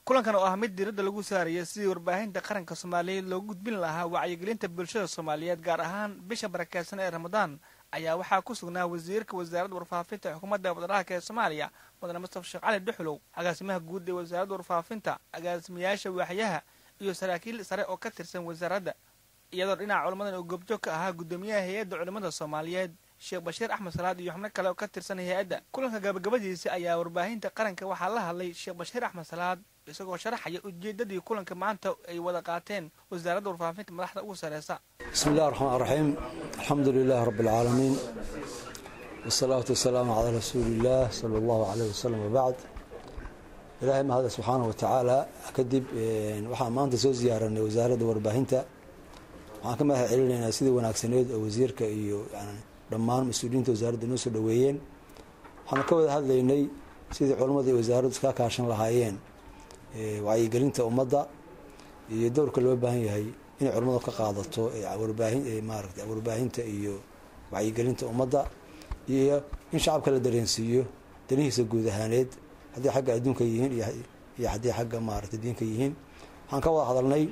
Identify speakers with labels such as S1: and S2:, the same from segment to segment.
S1: kulankan oo ah mid diiradda lagu saaraya sidii warbaahinta qaranka soomaaliyeed loogu gudbin lahaa wacyigelinta bulshada soomaaliyeed gaar ahaan bisha barakeysan ee ramadaan ayaa waxaa ku sugnaa wasiirka wasaaradda warfaafinta ee xukuumadda federaalka ee soomaaliya mudane mustafa sheekh cali dhuxulow agaasimaha guud ee wasaaradda warfaafinta agaasimayaasha waaxyaha iyo saraakiil sare oo ka tirsan wasaaradda iyadoo dhinaca culammadan oo goobjoog ka ahaa guddoomiyaha hay-adda culimmada soomaaliyeed sheekh bashiir axmed salaad iyo xubno kale oo ka tirsan hay-adda kulanka gabagabadiisa ayaa warbaahinta qaranka waxaa la hadlay sheekh bashiir axmed salaad isagoo sharaxaya ujeedadii kulanka maanta ay wada qaateen wasaaradda warfaafinta madaxda ugu sareysa
S2: bismi illahi raxmaan raxiim alxamdu lilaahi rabbi alcaalamiin wasalaatu wasalaamu calaa rasuuliillaah sala allahu caleyh wasalam wabacd ilaahay mahada subxaana wa tacaala kadib waxaan maanta soo ziyaaranay wasaaradda warbaahinta waxaan ka mahad celinaynaa sidii wanaagsaneed oo wasiirka iyo dhammaan mas-uuliyiinta wasaaradda noo soo dhoweeyeen waxaanu ka wada hadlaynay sidii culammada iyo wasaaraddu iska kaashan lahaayeen wacyigelinta ummadda iyo dowrka loo baahan yahay inay culammadu ka qaadato warbaahin maarata warbaahinta iyo wacyigelinta ummadda iyo in shacabka la dareensiiyo danihiisa guud ahaaneed haddii xagga adduunka yihiin iyo haddii xagga maarata diinka yihiin waxaan ka wada hadalnay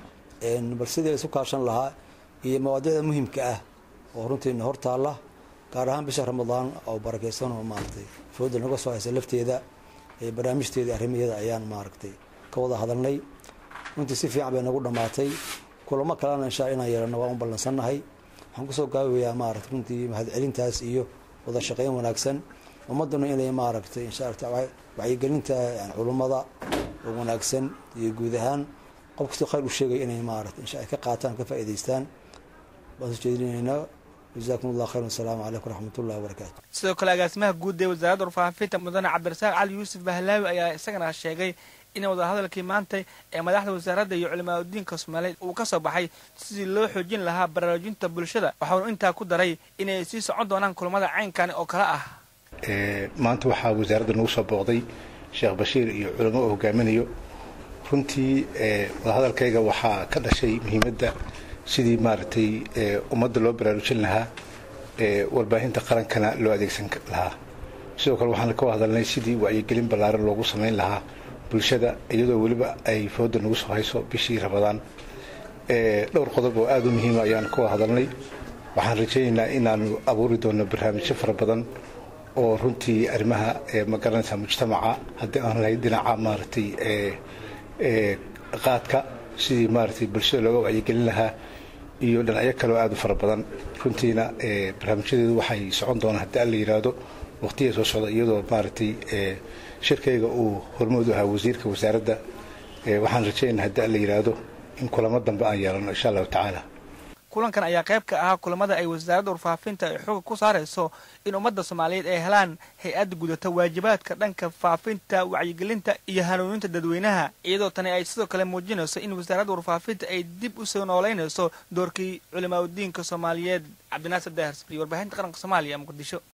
S2: bal sidii la isu kaashan lahaa iyo mawaadicda muhimka ah oo runtiina hor taalla gaar ahaan bisha ramadaan oo barakeysan oo maaragtay fooda naga soo haysa lafteeda barnaamijteeda arrimaheeda ayaan maaragtay ka wada hadalnay runtii si fiican bay nagu dhammaatay kulamo kalena insha inaan yeelano waan u ballansannahay waxaan kusoo gaabayaa maarata runtii mahadcelintaas iyo wada shaqeyn wanaagsan ummadduna inay maaragtay insha wacyigelinta culummada oo wanaagsan iyo guud ahaan qof kastoo khayr u sheegay inay maarata insha ay ka qaataan ka faa'idaystaan baan soo jeedinaynaa jazakum allah khayr wasalaamu calaykum waraxmatullahi wabarakaatu
S1: sidoo kale agaasimaha guud ee wasaaradda warfaafinta mudane cabdirasaaq cali yuusuf bahlaawi ayaa isagana sheegay in wadahadalkii maanta ee madaxda wasaaradda iyo culimaadudiinka soomaaliyeed uu ka soo baxay sidii loo xoojin lahaa baraarujinta bulshada waxaanu intaa ku daray inay sii socon doonaan kulamada caynkani oo kale ah
S3: maanta waxaa wasaaradda nagu soo booqday sheekh bashiir iyo culamo oo hogaaminayo runtii wadahadalkayga waxaa ka dhashay muhiimadda sidii maaragtay ummadda loo baraarujin lahaa warbaahinta qarankana loo adeegsan lahaa sidoo kale waxaan ka hadalnay sidii wacyigelin ballaaran loogu samayn lahaa bulshada iyadoo weliba ay fooda nagu soo hayso bishii ramadaan dhowr qodob oo aada u muhiima ayaan ka wada hadalnay waxaan rajaynaynaa inaanu abuuri doono barnaamijyo fara badan oo runtii arrimaha magaranaysa mujtamaca haddii aan lahayd dhinaca maaragtay qaadka sidii maaragtay bulshada looga wacyigelin lahaa iyo dhinacyo kale oo aada u fara badan runtiina barnaamijyadeedu waxay socon doonaan haddii alla yidhaahdo waqtiya soo socda iyadoo maaragtay shirkayga uu hormood u ahaa wasiirka wasaaradda waxaan rajaynaa haddii alla yidhaahdo in kulamo dambe aan yeelano insha allahu tacaala
S1: kulankan ayaa qayb ka ahaa kulamada ay wasaaradda warfaafinta ay xooga ku saarayso in ummadda soomaaliyeed ay helaan hay-adda gudata waajibaadka dhanka faafinta wacyigelinta iyo hanuuninta dadweynaha iyadoo tani ay sidoo kale muujinayso in wasaaradda warfaafinta ay dib u soo noolaynayso doorkii culimaadudiinka soomaaliyeed cabdinaasir daahir safri warbaahinta qaranka soomaaliya muqdisho